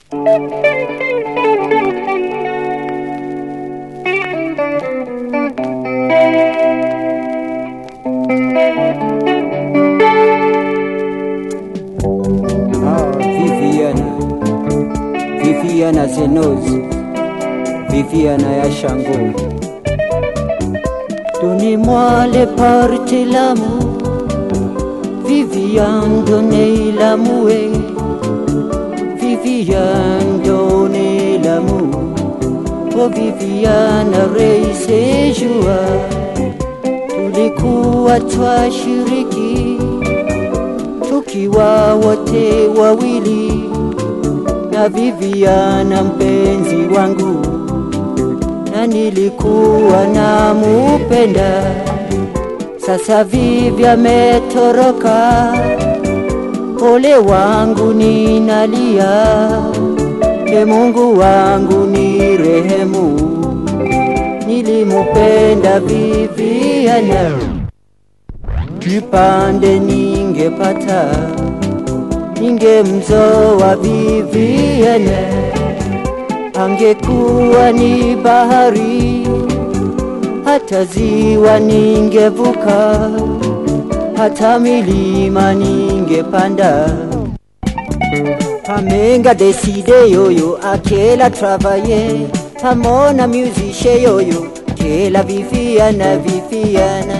Ah, Viviana, Viviana Zenozi, Viviana ya Shango. Donnez-moi les parties l'amour, Viviane, donnez l'amour, Viviane, donnez l'amour, oh Viviane, raise joie, tulikuwa twashiriki tukiwa wote wawili na Viviana mpenzi wangu, na nilikuwa namupenda. Sasa Vivi ametoroka, ole wangu ninalia, e Mungu wangu ni rehemu, nilimupenda Viviana kipande ningepata ningemzoa Viviana, angekuwa ni bahari, hata ziwa ningevuka, hata milima ningepanda. Pamenga deside yoyo akela travaye pamona musicien yoyo kela Viviana Viviana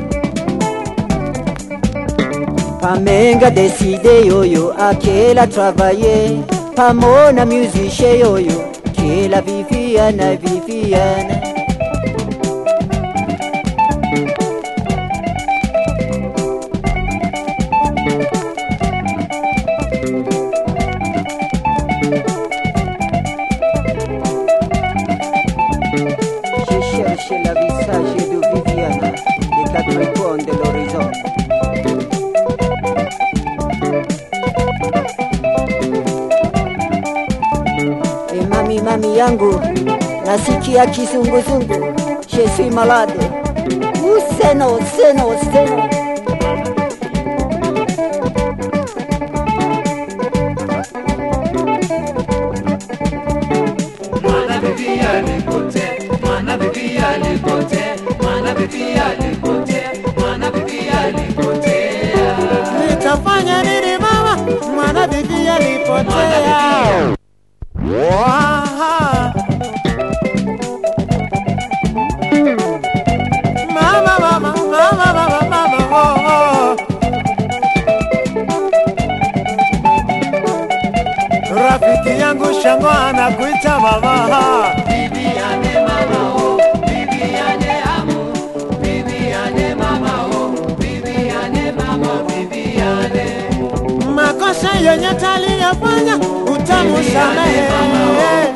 Pamenga deside yoyo akela travaye pamona musicien yoyo kela Viviana Viviana Je cherche la visage de Viviana des quatre coins de l'horizon E mami mami yangu nasikia kizunguzungu je suis malade Ou seno seno seno Mwana bibi alipote, mwana bibi alipote, mwana bibi alipote, mwana bibi alipotea. Nitafanya nini mama, mwana bibi alipotea. Waha. Mama, mama, mama, mama, mama, oh, oh. Rafiki yangu Shango anakuita mama. Viviane mama oh, Viviane amu, Viviane mama oh, Viviane mama, Viviane. Makosa yenye taliyafanya utamusamehe.